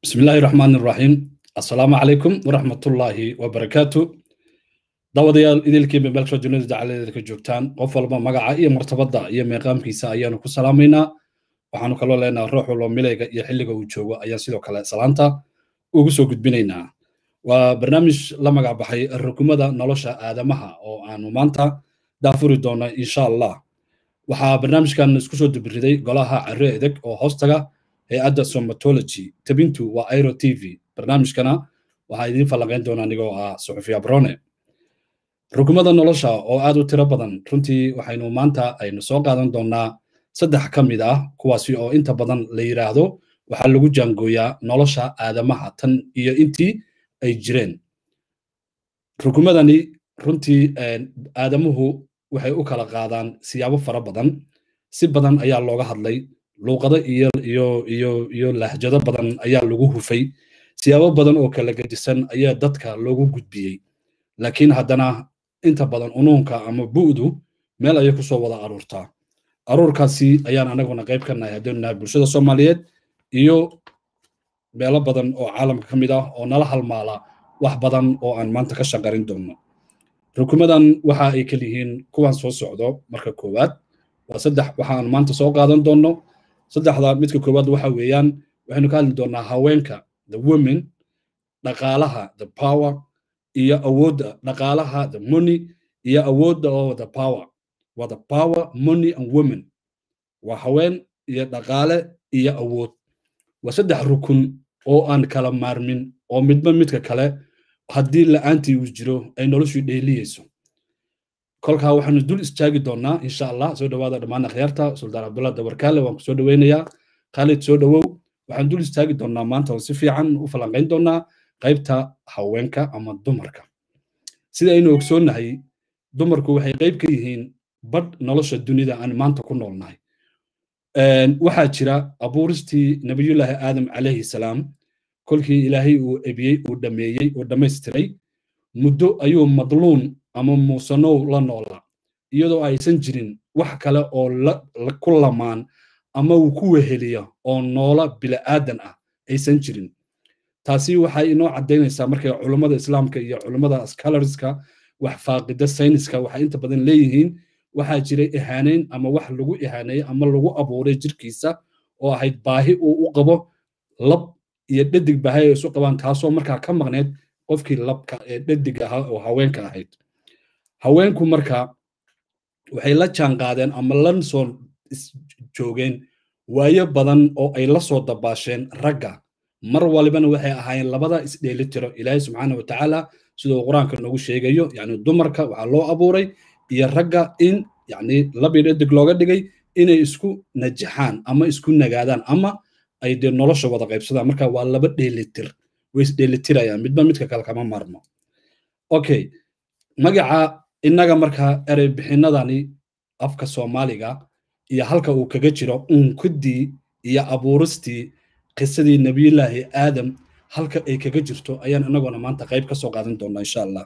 بسم الله الرحمن الرحيم السلام عليكم ورحمة الله وبركاته dawadayaal idilkiiba meelsha dunida dacaladeeda ka joogtaan qof walba magaca iyo martabada iyo meeqaamkiisa ayaanu ku salaamaynaa waxaanu kaloo leenaha ruux walba milayga iyo xilliga uu joogo ayaan sidoo kale salaanta ugu soo gudbinaynaa waa barnaamij la magac baxay rukumada nolosha aadamaha oo aanu maanta daafuri doono insha allah waxaa barnaamijkan isku soo dubiriday golaha carre edeg oo hoostaga hay-adda somatology tabintu waa airo t v barnaamijkana waxaa idiin falanqayn doona anigoo ah suxufi abrone rukumada nolosha oo aad u tiro badan runtii waxaynu maanta aynu soo qaadan doonaa saddex ka mid ah kuwaasi oo inta badan la yidhaahdo waxaa lagu jaangooyaa nolosha aadamaha tan iyo intii ay jireen rukumadani runtii aadamuhu waxay u kala qaadaan siyaabo fara badan si badan ayaa looga hadlay luuqado iyo iyo iyo iyo lahjado badan ayaa lagu hufay siyaabo badan oo kala gedisan ayaa dadka loogu gudbiyey laakiin haddana inta badan unuunka ama bu'du meel ayay kusoo wada aruurtaa aruurkaasi ayaan anaguna qayb ka nahay haddaynu nahay bulshada soomaaliyeed iyo meelo badan oo caalamka ka mid ah oo nala halmaala wax badan oo aan maanta ka shaqarin doonno rukumadan waxa ay kal yihiin kuwan soo socdo marka koowaad waa saddex waxaan maanta soo qaadan doonno saddexda midka koowaad waxa weeyaan waxaynu ka hadli doonaa haweenka the women dhaqaalaha the power iyo awoodda dhaqaalaha the money iyo awoodda oo the power waa the power money and women waa haween iyo dhaqaale iyo awood waa saddex rukun oo aan kala maarmin oo midba midka kale haddii la'aantii uu jiro ay noloshu dheeliyeyso kolkaa waxaanu dul istaagi doonaa insha allah soo dhawaada dhammaan akhyaarta suldaan cabdullah dabarkaale waan ku soo dhaweynayaa khaalid soo dhawow waxaan dul istaagi doonaa maanta oo si fiican u falanqayn doonaa qaybta haweenka ama dumarka sida aynu ogsoonnahay dumarku waxay qayb ka yihiin badh nolosha dunida aan maanta ku noolnahay waxaa jira abuuristii nabiyullaahi aadam calayhi salaam kolkii ilaahay uu ebiyey uu dhameeyey uu dhammaystiray muddo ayuu madluun ama muusanow la noolaa iyadoo aysan jirin wax kale oo ku lamaan ama uu ku weheliya oo noola bila'aadan ah aysan jirin taasi waxay inoo caddaynaysaa markay culummada islaamka iyo culummada scholarska wax faaqida sayniska waxay inta badan leeyihiin waxaa jiray ihaaneyn ama wax lagu ihaaneeyey ama lagu abuuray jirkiisa oo ahayd baahi uu u qabo lab iyo dhadig baahi ay isu qabaan taasoo markaa ka maqneyd qofkii labka ee dhadig ahaa oo haweenka ahayd haweenku marka waxay la jaan qaadeen ama la soo joogeen waayo badan oo ay la soo dabaasheen ragga mar walibana waxay ahaayeen labada isdheelitiro ilaahay subxaana wa tacaala siduu qur-aanka noogu sheegayo yani dumarka waxaa loo abuuray iyo ragga in yani labii dhadig looga dhigay inay isku najaxaan ama isku nagaadaan ama ay dee nolosha wada qaybsadaan marka waa laba dheelitir way isdheelitirayaan midba midka kale kama maarmo okay magaca innaga marka erey bixinadani afka soomaaliga iyo halka uu kaga jiro unkudii iyo abuuristii qisadii nebiyullaahi aadam halka ay kaga jirto ayaan inaguna maanta qayb ka soo qaadan doonaa insha allah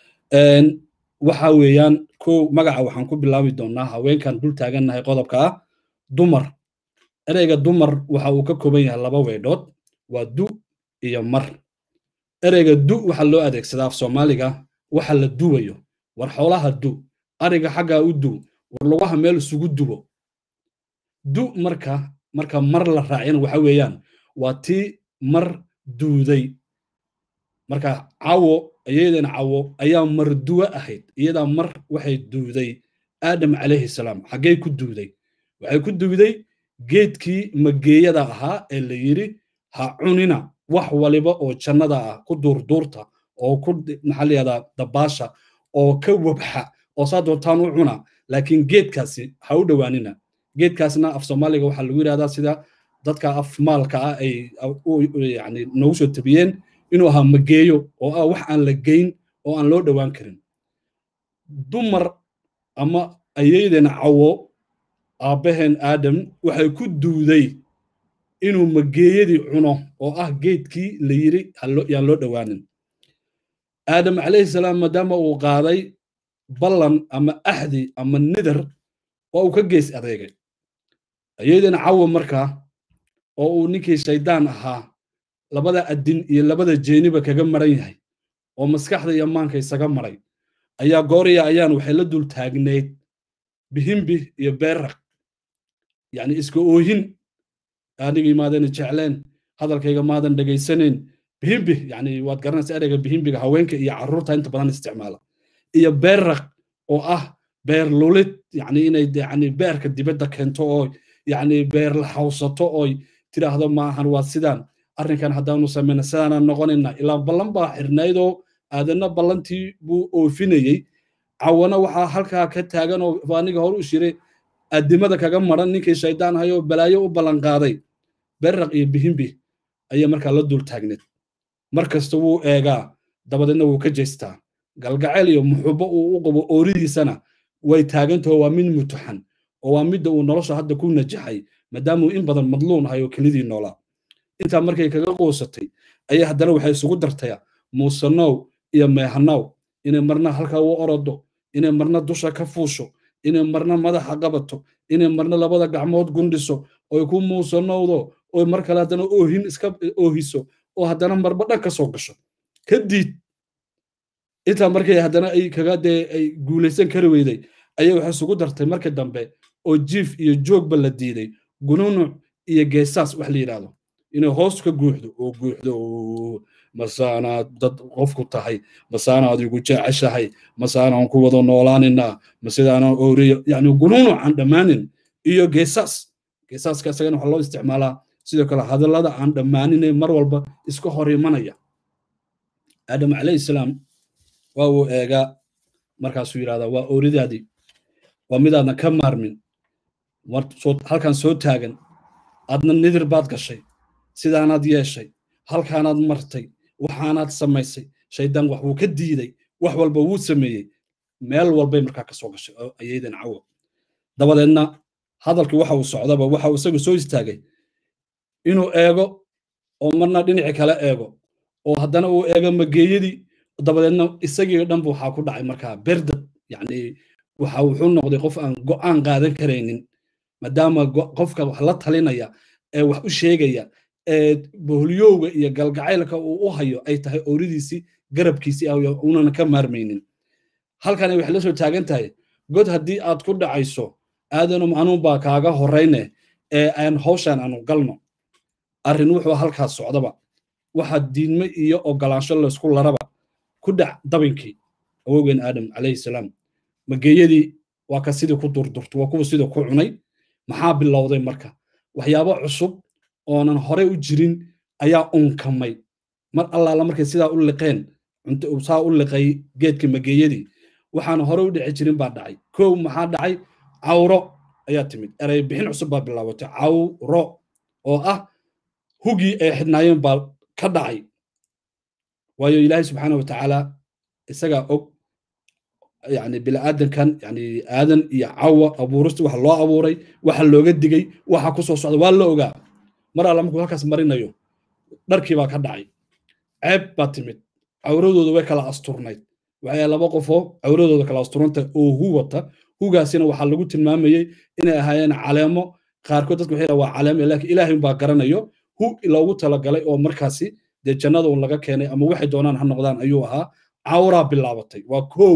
waxa weeyaan kow magaca waxaan ku bilaabi doonaa haweenkan dul taagannahay qodobka ah dumar ereyga dumar waxa uu ka kooban yahay laba weydhood waa du iyo mar ereyga du waxa loo adeegsadaa af soomaaliga waxa la duwayo war xoolaha du ariga xaggaa u du war lugaha meel isugu dubo du marka marka mar la raaciyana waxa weeyaan waa tii mar duuday marka cawo iyadana cawo ayaa mar duwo ahayd iyadaa mar waxay duuday aadam calayhi salaam xaggay ku duuday waxay ku duuday geedkii mageeyada ahaa ee la yidhi ha cunina wax waliba oo jannada ah ku duurduurta oo ku maxaa la yihahdaa dabaasha oo ka wabxa oo saa doontaan u cuna laakiin geedkaasi ha u dhowaanina geedkaasna af soomaaliga waxaa lagu yidhahdaa sida dadka af maalka ah ay yani noogu soo tabiyeen inuu ahaa mageeyo oo ah wax aan la geyn oo aan loo dhowaan karin dumar ama ayaydeen cawo aabbaheen aadam waxay ku duuday inuu mageeyadii cuno oo ah geedkii la yiri yaan loo dhowaanin aadam calayhi salaam maadaama uu qaaday ballan ama axdi ama nidar waa uu ka gees adeegay ayaydeen cawo markaa oo uu ninkii shaydaan ahaa labada adin iyo labada jeeniba kaga maran yahay oo maskaxda iyo maanka isaga maray ayaa gooriya ayaan waxay la dul taagneyd bihimbi iyo beeraq yani iska oohin anigii maadan jecleen hadalkayga maadan dhegaysanayn bihimbi yani waad garanaysa ereyga bihimbiga haweenka iyo carruurta inta badan isticmaala iyo beeraq oo ah beer lulid yani inay yani beerka dibadda keento oo yani beer la hawsato oy tidhaahdo maahan waa sidaan arrinkan haddaanu samayna sidaanaan noqonayna ilaa ballan baa xirnaydoo aadanna ballantii buu oofinayey cawana waxaa halkaa ka taagan oo aniga hor u shiray addimada kaga maran ninkii shaydaan hayoo balaayo u ballan qaaday berraq iyo bihimbi ayay markaa la dul taagneed mar kasta wuu eegaa dabadeedna wuu ka jeystaa galgacayl iyo muxubo uu u qabo ooridiisana way taagantaho waa mid mutuxan oo waa midda uu nolosha hadda ku najaxay maadaamuu in badan madluun ahay oo kelidii noolaa intaa markay kaga quusatay ayay haddana waxay isugu dartaya muusanow iyo meehanow inay marna halkaa u orodo inay marna dusha ka fuusho inay marna madaxa qabato inay marna labada gacmood gundhiso oy ku muusanowdo oy mar kale haddana oohin iska oohiso oo haddana marba dhan ka soo gasho kadib intaa markay haddana ay kaga dee ay guulaysan kari weyday ayay waxay isugu dartay markii dambe oo jiif iyo joogba la diiday gununuc iyo geesaas wax la yidhaahdo inay hoos ka guuxdo oo guuxdo masaanaad dad qofku tahay masaanaad igu jeceshahay masaanaan ku wada noolaaninaa masidaanaan ooriyo yani gununuc aan dhammaanin iyo geesaas geesaaska isagana waxaa loo isticmaalaa sidoo kale hadallada aan dhammaaninee mar walba iska hor imanaya aadam calayhi salaam waa uu eegaa markaasuu yidhahdaa waa ooridaadii waa midaadan ka maarmin halkan soo taagan aadna nidir baad gashay sidaanaad yeeshay halkaanaad martay waxaanaad samaysay shaydaan wax wuu ka diiday wax walba wuu sameeyey meel walbay markaa ka soo gashay oo ayaydan cawo dabadeedna hadalkii waxa uu socdaba waxa uu isagu soo istaagay inuu eego oo marna dhinaci kale eego oo haddana uu eego mageeyadii dabadeedna isagii dhanba waxaa ku dhacay markaa berdad yani waxa wuxuu noqday qof aan go'aan qaadan karaynin maadaama qofka wax la talinaya ee wax u sheegaya ee boholyowga iyo galgacaylka uu u hayo ay tahay ooridiisii garabkiisii unana ka maarmaynin halkana waxay la soo taagan tahay god haddii aad ku dhacayso aadanum anuunbaa kaaga horrayne ee aan hawshan aanu galno arrin wuxuu halkaas socdaba waxaa diidme iyo ogolaansho laysku laraba ku dhac dabinkii awowgeen aadam calayhi salaam mageeyadii waa ka sidii ku durdurto waa kuwa sidii ku cunay maxaa bilowday marka waxyaabo cusub oonan horey u jirin ayaa unkamay mar allaala markay sidaa u liqeen saa u liqay geedka mageeyadii waxaan hore u dhici jirin baa dhacay kow maxaa dhacay cawro ayaa timid erey bixin cusub baa bilaabatay cawro oo ah hugii ay xidhnaayeen baa ka dhacay waayo ilaahay subxaana wa tacaala isagaa og yani biniaadankan yani aadan iyo cawa abuurista waxa loo abuuray waxa looga digay waxa ku soo socda waa la ogaa mar alla markuu halkaas marinayo dharkii baa ka dhacay ceeb baa timid cawradooda way kala asturnayd waxay laba qofoo cawradooda kala asturanta oo hu wata hugaasina waxaa lagu tilmaamayey inay ahaayeen caleemo qaarkood dadka waxay waa caleemo laakiin ilaahay baa garanayo hu loogu talagalay oo markaasi dee jannada un laga keenay ama waxay doonaan ha noqdaan ayuu ahaa cawraa bilaabatay waa kow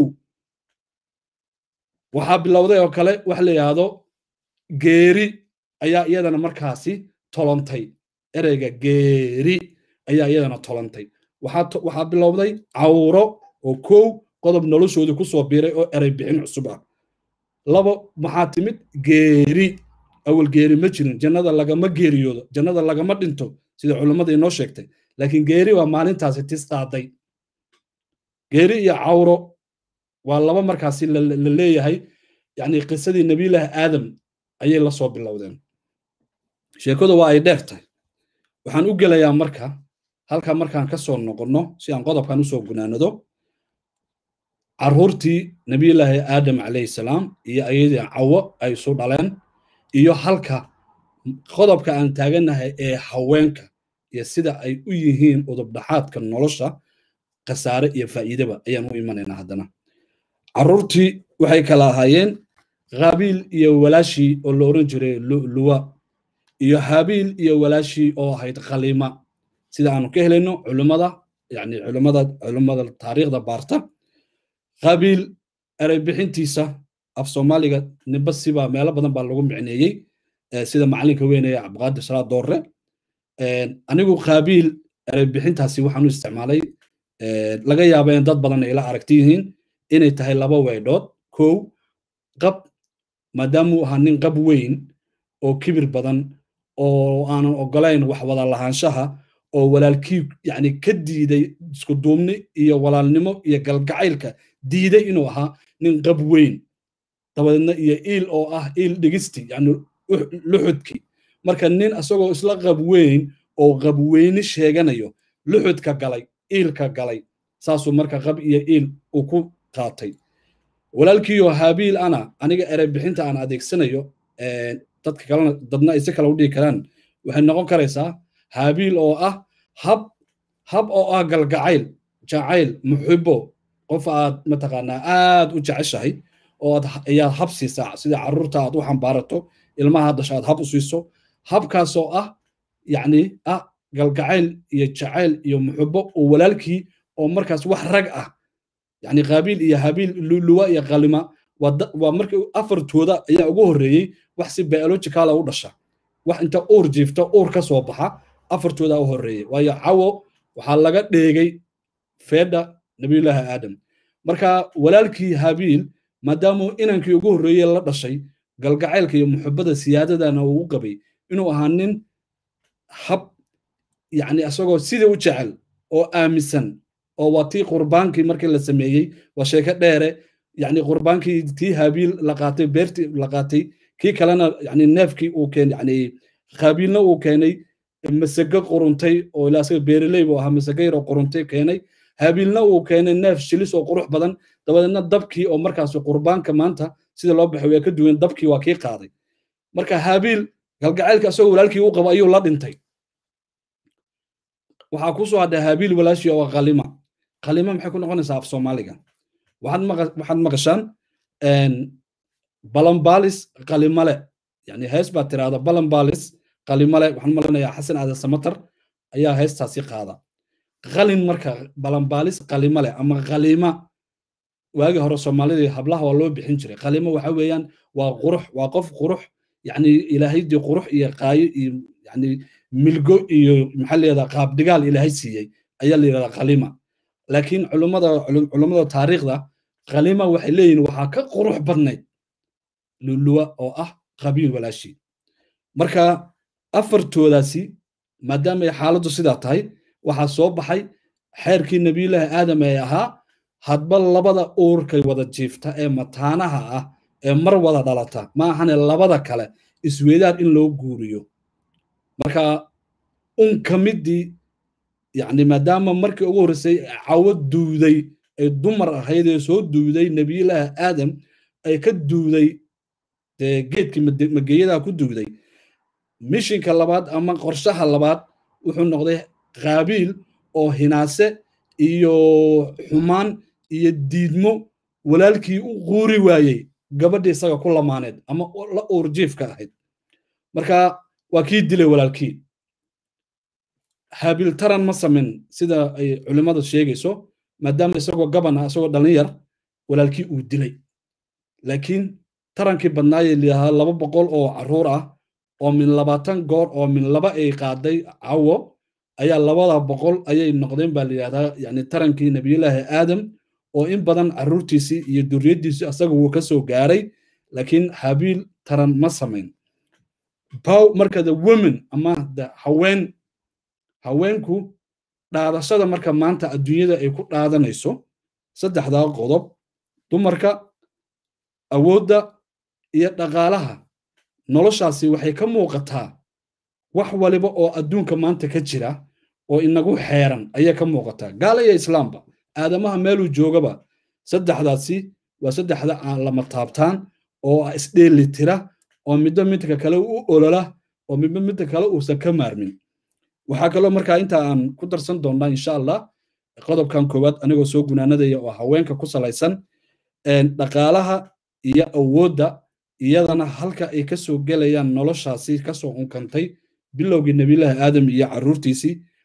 waxaa bilowday oo kale wax la yidhaahdo geeri ayaa iyadana markaasi tolontay ereyga geeri ayaa iyadana tolantay waxaa bilowday cawro oo kow qodob noloshoodii ku soo biiray oo erey bixin cusub ah labo maxaa timid geeri awal geeri ma jirin jannada lagama geeriyoodo jannada lagama dhinto sida culummada inoo sheegtay laakiin geeri waa maalintaasi tistaaday geeri iyo cawro waa laba markaasi la leeyahay yani qisadii nebiyullaahi aadam ayay la soo bilowdeen sheekadu waa ay dheer tahay waxaan u gelayaa marka halka markaan ka soo noqonno si aan qodobkan usoo gunaanado carruurtii nebiyullaahi aadam calayhi salaam iyo ayadii cawo ay isu dhaleen iyo halka qodobka aan taagannahay ee haweenka iyo sida ay u yihiin udubdhaxaadka nolosha khasaare iyo faa'iidaba ayaan u imanaynaa haddana carruurtii waxay kala ahaayeen khabiil iyo walaashii oo la oran jiray luwa iyo habiil iyo walaashii oo ahayd khaliima sida aanu ka helayno culimmada yani culimmada culimmada taariikhda baarta qabiil ereybixintiisa af soomaaliga nimba siba meelo badan baa lagu micneeyey sida macalinka weynaya cabdiqaadir salaad doorre anigu qaabiil ereybixintaasi waxaan u isticmaalay laga yaaba in dad badan ay la aragti yihiin inay tahay laba weydhood kow qab maadaamuu ahaa nin qab weyn oo kibir badan oo aanan ogolayn wax wada lahaanshaha oo walaalkii yani ka diiday isku duubni iyo walaalnimo iyo galgacaylka diiday inuu ahaa nin qab weyn dabadeedna iyo iil oo ah iil dhigisti yani luxudki marka nin isagoo isla qab weyn oo qabweyni sheeganayo luxudka galay iilka galay saasuu marka qab iyo iil uu ku qaatay walaalkiiyo haabiil ana aniga ereybixinta aan adeegsanayo dadka kalena dadna ay si kale u dhihi karaan waxay noqon karaysaa haabiil oo ah hab hab oo ah galgacayl jacayl muxibo qof aad mataqaanaa aad u jeceshahay oo ayaad hab siisaa sida carruurta aad u xambaarato ilmaha dhasha aad hab u siiso habkaasoo ah yacni ah galgacayl iyo jacayl iyo muxibo oo walaalkii oo markaas wax rag ah yani qaabiil iyo habiil luwa iyo qalima waa markii afartooda ayaa ugu horreeyey wax si biologicala u dhasha wax inta uur jiifta uur ka soo baxa afartooda u horreeyey waayo cawo waxaa laga dheegay feedha nabiyullaahi aadam marka walaalkii habiil maadaamuu inankii ugu horreeyey la dhashay galgacaylka iyo muxibada siyaadadana uu u qabay inuu ahaa nin hab yani isagoo sidii u jecel oo aaminsan oo waa tii qurbaankii markii la sameeyey waa sheeko dheere yani qurbaankii tii habiil la qaatay beertii la qaatay kii kalena yani neefkii uu keenay yani qaabiilna uu keenay masego quruntay oo ilaa asaga beereley buu ahaa masego yar oo quruntay keenay habiilna uu keenay neef shilis oo qurux badan dabadeedna dabkii oo markaas qurbaanka maanta sida loo baxay waa ka duwan dabkii waa kii qaaday marka habiil galgacaylka asagoo walaalkii u qabo ayuu la dhintay waxaa ku soo hadhay habiil walaashii oo qalima qalima maxay ku noqonaysaa af soomaaliga waxaad maqashaan balambalis qalimale yani hees baa tiraahda balambalis qalimale waxaan malanayaa xasan aadan samatar ayaa heestaasi qaada qalin marka balambalis qalimale ama qalima waagii hore soomaalidii hablaha waa loo bixin jiray qalimo waxa weeyaan waa qurux waa qof qurux yani ilaahaydii qurux iyo qaayo iyo yani milgo iyo maxaa layihahdaa qaabdhigaal ilaahay siiyey ayaa la yidhahdaa qalima laakiin culummada culummada taariikhda qalima waxay leeyihin waxaa ka qurux badnayd luluwa oo ah qabiil walaashii marka afartoodaasi maadaama ay xaaladdu sidaa tahay waxaa soo baxay xeerkii nebiyullaahi aadam ee ahaa hadba labada uurkay wada jiifta ee mataanaha ah ee mar wada dhalata ma ahane labada kale isweydaar in loo guuriyo marka un ka middii yani maadaama markii ugu horreysay cawo duuday ay dumar ahayd ee soo duuday nebiyullaahi aadam ay ka duuday dee geedkii mageeyadaha ku duuday mishinka labaad ama qorshaha labaad wuxuu noqday qaabiil oo hinaase iyo xumaan iyo diidmo walaalkii u quuri waayey gabadhii isaga ku lamaaneed ama la uurjiifka ahayd marka waa kii dilay walaalkii haabiil taran ma samin sida ay culimmadu sheegayso maadaama isagoo gaban ah isagoo dhallin yar walaalkii uu dilay laakiin tarankii badnaayee liyahaa laba boqol oo carruur ah oo min labaatan goor oo min laba ay qaaday cawo ayaa labada boqol ayay noqdeen baa layidhahdaa yani tarankii nebiyullaahi aadam oo in badan carruurtiisii iyo duriyaddiisii asaga wuu ka soo gaaray laakiin habiil taran ma samayn bow marka the women ama the haween haweenku dhaadashada marka maanta adduunyada ay ku dhaadanayso saddexdaa qodob dumarka awoodda iyo dhaqaalaha noloshaasi waxay ka muuqataa wax waliba oo adduunka maanta ka jira oo inagu xeeran ayay ka muuqataa gaala iyo islaamba aadamaha meeluu joogaba saddexdaasi waa saddexda aan lama taabtaan oo isdheeli tira oo midba midka kale u olola oo midba midka kale uusan ka maarmin waxaa kaloo markaa inta aan ku darsan doonnaa insha allah qodobkan koowaad anigoo soo gunaanadaya oo haweenka ku salaysan dhaqaalaha iyo awoodda iyadana halka ay ka soo gelayaan noloshaasi kasoo unkantay bilowgii nebiyullaahi aadam iyo carruurtiisii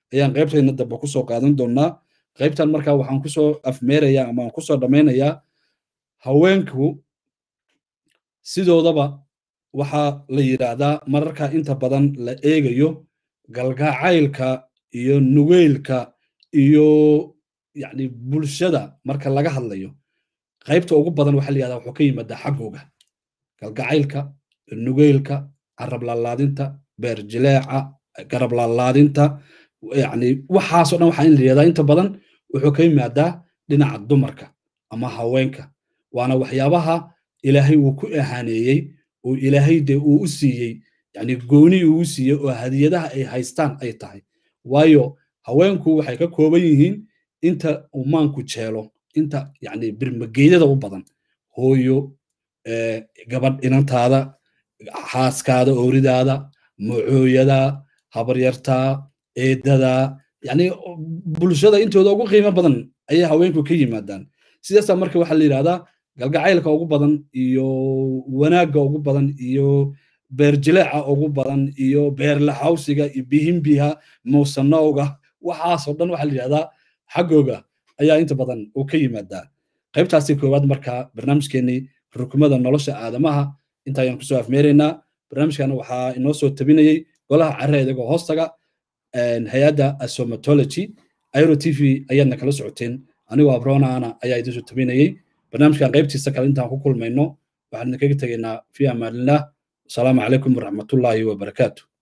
ayaan qaybtayna dambe kusoo qaadan doonaa qaybtan markaa waxaan kusoo afmeerayaa ama aan kusoo dhammaynayaa haweenku sidoodaba waxaa la yidhaahdaa mararka inta badan la eegayo galgacaylka iyo nugeylka iyo yani bulshada marka laga hadlayo qaybta ugu badan waxaa la yidhahdaa wuxuu ka yimaadaa xaggooga galgacaylka nugeylka carab laalaadinta beer jileeca garab laalaadinta yani waxaasoo dhan waxaa in la yidhahdaa inta badan wuxuu ka yimaadaa dhinaca dumarka ama haweenka waana waxyaabaha ilaahay uu ku ahaaneeyey oo ilaahay dee uu u siiyey yani gooni uu u siiyey oo hadiyadaha ay haystaan ay tahay waayo haweenku waxay ka kooban yihiin inta uu maanku jeelo inta yani birmageydada u badan hooyo gabadh inantaada xaaskaada ooridaada macooyada habaryartaa eedada yani bulshada intooda ugu qiimo badan ayay haweenku ka yimaadaan sidaasa marka waxaa la yidhahdaa galgacaylka ugu badan iyo wanaagga ugu badan iyo beerjileeca ugu badan iyo beerlaxawsiga iyo bihimbiha muusanowga waxaasoo dhan waxaa la yidhahdaa xaggooga ayaa inta badan uu ka yimaadaa qaybtaasi koowaad marka barnaamijkeenii rukumada nolosha aadamaha inta ayaan kusoo afmeeraynaa barnaamijkan waxaa inoo soo tabinayey golaha carre idagoo hoostaga hay-adda asomatology airo t v ayaadna kala socoteen anigoo abronaana ayaa idinsoo tabinayey barnaamijkan qaybtiisa kale intaan ku kulmayno waxaan idinkaga tegaynaa fi amaanillah asalaamu calaykum waraxmatullaahi wabarakaatu